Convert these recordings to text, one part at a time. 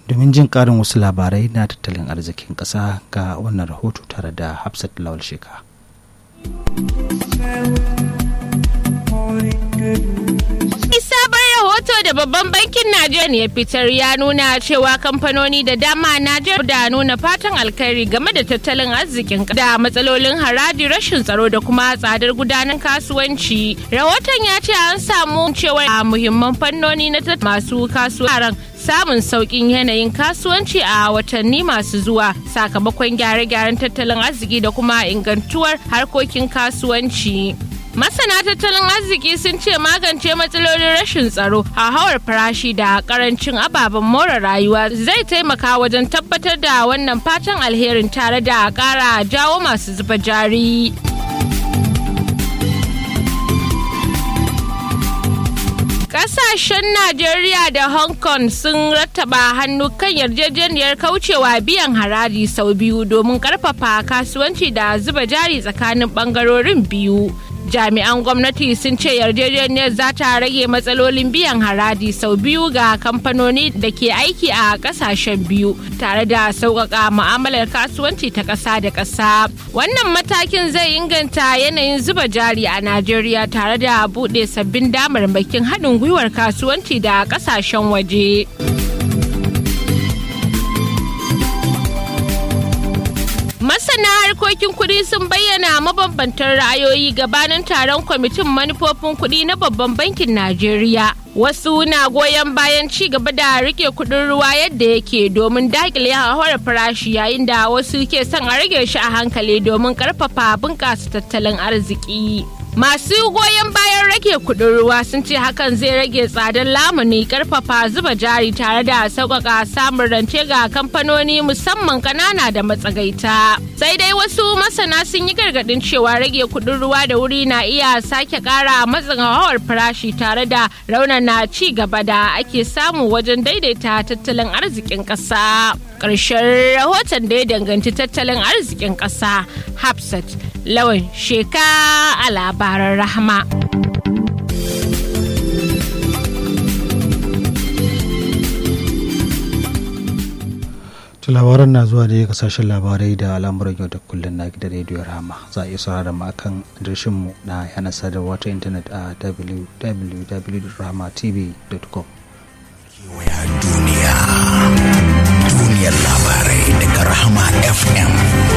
domin jin ƙarin wasu labarai na tattalin arzikin ƙasa ga wannan rahoto tare da hafsat lawal sheka sabon rahoto da babban bankin Najeriya ya fitar ya nuna cewa kamfanoni da dama Najeriya da nuna fatan alkhairi game da tattalin arzikin da matsalolin haraji rashin tsaro da kuma tsadar gudanar kasuwanci. Rahoton ya ce an samu cewa a muhimman fannoni na masu kasuwaran samun sauƙin yanayin kasuwanci a watanni masu zuwa sakamakon gyare-gyaren tattalin arziki da kuma ingantuwar harkokin kasuwanci. Masana tattalin arziki sun ce magance matsalolin rashin tsaro, hauhawar farashi da karancin ababen more rayuwa zai taimaka wajen tabbatar da wannan fatan alherin tare da ƙara jawo masu zuba jari. Kasashen Najeriya da Hong Kong sun rattaba hannu kan yarjejeniyar kaucewa biyan haraji sau biyu domin karfafa kasuwanci da zuba jari tsakanin bangarorin biyu. jami'an gwamnati sun ce yarjejeniyar za ta rage matsalolin biyan haraji sau biyu ga kamfanoni da ke aiki a kasashen biyu tare da sauƙaƙa mu'amalar kasuwanci ta ƙasa da ƙasa wannan matakin zai inganta yanayin zuba jari a najeriya tare da buɗe sabbin damarmakin haɗin gwiwar kasuwanci da ƙasashen waje. Masana harkokin kuɗi sun bayyana mabambantan ra'ayoyi gabanin taron kwamitin manufofin kuɗi na babban bankin Najeriya. Wasu na goyon bayan ci gaba da rike kuɗin ruwa yadda yake domin dakile hauhawar farashi yayin da wasu ke son a rage shi a hankali domin ƙarfafa bunƙasa tattalin arziki. Masu goyon bayan rage kudin ruwa sun ce hakan zai rage tsadar lamuni karfafa zuba jari tare da sauƙaƙa samun rance ga kamfanoni musamman ƙanana da matsagaita. Sai dai wasu masana sun yi gargaɗin cewa rage kudin ruwa da wuri na iya sake ƙara matsin hawar farashi tare da raunana ci gaba da ake samu wajen daidaita tattalin arzikin ƙasa. Ƙarshen rahoton da ya danganci tattalin arzikin ƙasa Hafsat Lawan Sheka a labaran rahama. labaran na zuwa da ya kasashen labarai da al'amuran yau da kullum na gidan rediyo rama za a iya saurara mu akan mu na yanar sadarwa ta intanet a www.ramatv.com duniya duniyar labarai daga rahama fm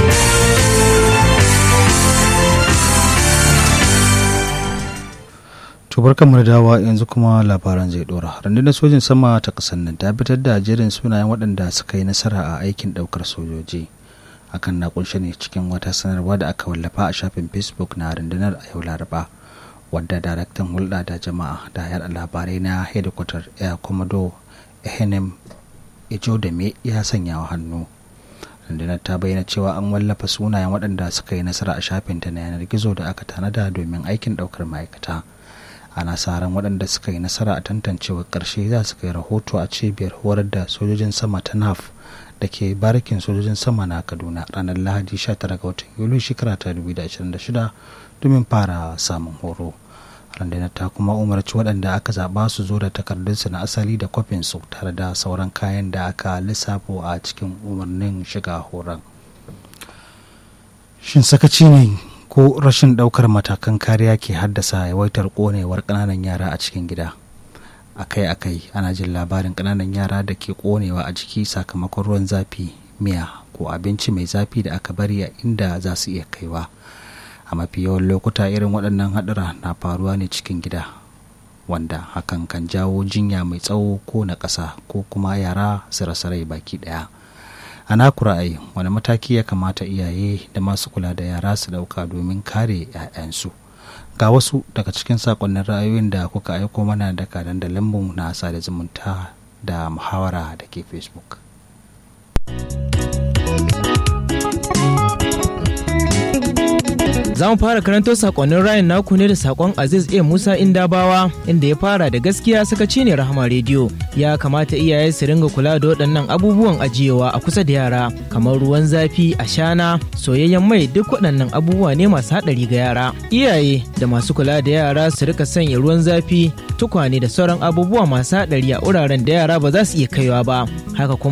tubar kamar dawa yanzu kuma labaran zai dora rundunar sojin sama ta kasar nan ta fitar da jerin sunayen waɗanda suka yi nasara a aikin ɗaukar sojoji hakan na kunshe ne cikin wata sanarwa da aka wallafa a shafin facebook na rundunar a yau laraba wadda daraktan hulɗa da jama'a da yaɗa labarai na hedikwatar air commodore ehenem ijodame ya sanya wa hannu rundunar ta bayyana cewa an wallafa sunayen waɗanda suka yi nasara a shafinta na yanar gizo da aka tanada domin aikin ɗaukar ma'aikata ana sa ran waɗanda suka yi nasara a tantancewar ƙarshe za su kai rahoto a cibiyar horar da sojojin sama ta naf da ke barikin sojojin sama na kaduna ranar lahadi 19 ga watan yuli shekara ta 2026 domin fara samun horo rundunar ta kuma umarci waɗanda aka zaɓa su zo da takardunsu na asali da kwafinsu tare da sauran kayan da aka lissafo a cikin umarnin shiga horon shin sakaci ne ko rashin ɗaukar matakan kariya ke haddasa yawaitar ƙonewar ƙananan yara a cikin gida akai-akai ana jin labarin ƙananan yara da ke ƙonewa a jiki sakamakon ruwan zafi miya ko abinci mai zafi da aka bari a inda za su iya kaiwa a mafi yawan lokuta irin waɗannan haɗura na faruwa ne cikin gida wanda hakan kan jawo jinya mai tsawo ko na ƙasa ko kuma yara su rasa rai baki ɗaya a naku ra'ayi wani mataki ya kamata iyaye da masu kula da yara su ɗauka domin kare 'ya'yansu ga wasu daga cikin sakonnin ra'ayoyin da kuka aiko mana daga dandalinmu na sada zumunta da muhawara da ke facebook Za mu fara karanto sakonnin rayin naku ne da sakon Aziz A Musa Indabawa inda ya fara da gaskiya sakaci ne Rahama rediyo. Ya kamata iyaye su ringa kula da waɗannan abubuwan ajiyewa a kusa da yara kamar ruwan zafi, ashana, soyayyen mai duk waɗannan abubuwa ne masu haɗari ga yara. Iyaye da masu kula da yara su rika sanya ruwan zafi, tukwane da sauran abubuwa masu haɗari a wuraren da yara ba za su iya kaiwa ba. Haka kuma